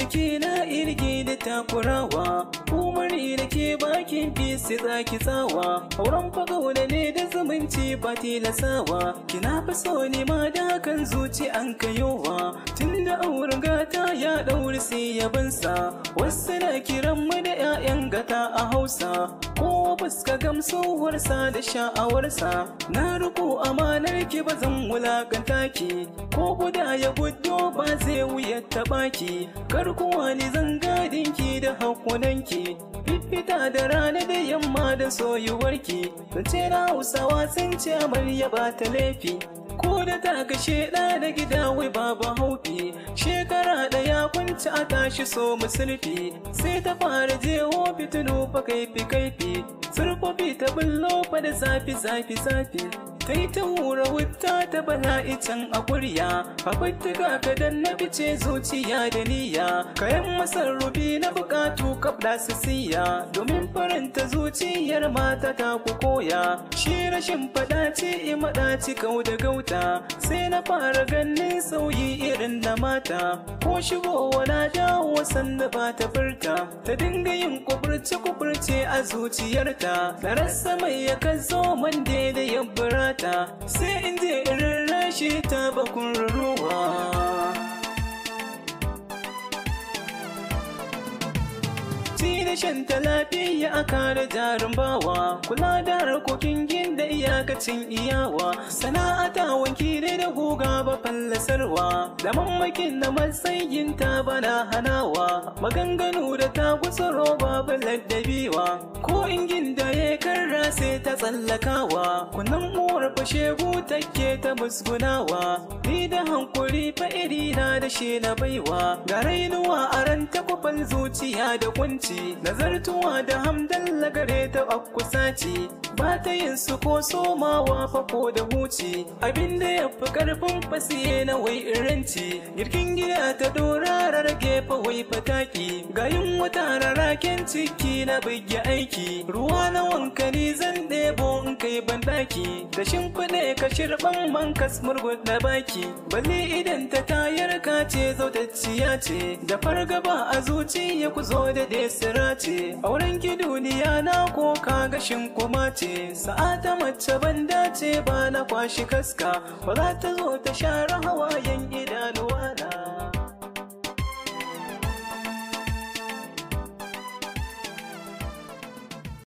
jiki na irge da takurawa umari da ke bakin fisi zaki tsawa auren fagauna ne da zumunci ba tilasawa kina fi so ne ma da kan zuci an kayowa tun da auren gata ya ɗauri sai yabansa wasu na kiran mu da 'ya'yan gata a hausa ko fuska gamsuwarsa da sha'awarsa na riko amanar ki ba zan wulakanta ki ko guda ya gudu ba zai wuya taɓa ki kar kuwa ni zan gadin ki da hakunanki fifita da rana da yamma da soyuwarki zance na hausawa sun ce amarya ba ta laifi ko da ta kashe ɗa da gida wai babu haufi shekara ɗaya kunci a tashi so musulfi sai ta fara jeho fitinu fa kaifi kaifi surfofi ta bullo fa da zafi zafi zafi ta yi ta hura wuta ta bala'i can a kurya fafattuka ka dan na fice zuciya da niyya kayan masarrufi na bukatu kabda su siya domin faranta zuciyar mata ta ku koya shi rashin fadaci imadaci kau da gauta sai na fara ganin sauyi irin na mata ko shigowa na dawo sanda ba ta furta ta dinga yin kuburce kuburce a zuciyarta da rasa mai ya zo man da ya burata sai in je irin rashi ta bakun ruwa ci da shan ta lafiya a kare jarin bawa kula da harkokin ginda iyakacin iyawa sana'ata wanki ne da guga ba fallasarwa da mamakin na matsayin ta bana hanawa maganganu da ta kusa roba ba laddabiwa ko ingin da ya karra sai ta tsallakawa kunan uwar fashe take ta musgunawa ni da hankuri fa iri na da shi na baiwa ga rainuwa a ran takwafan zuciya da kunci nazartuwa da hamdalla gare ta akusa ce ba ta yin su ko somawa fa ko da huci abinda ya fi karfin fasiye na wai iranci girkin gida ta dora rarrage fa wai fataki ga yin wata raraken ciki na bigya aiki ruwa na wanka ni zan ɗebo in kai bandaki da shimfiɗe ka shirɓan man kas murgud na baki balle idan ta tayar ka ce zautacciya ce da fargaba a zuciya ku zo da desira ce auren ki duniya na ko ka gashin kuma ce sa'ata mace ban dace ba na kwashi kaska ba za ta zo ta share hawayen idanuwa na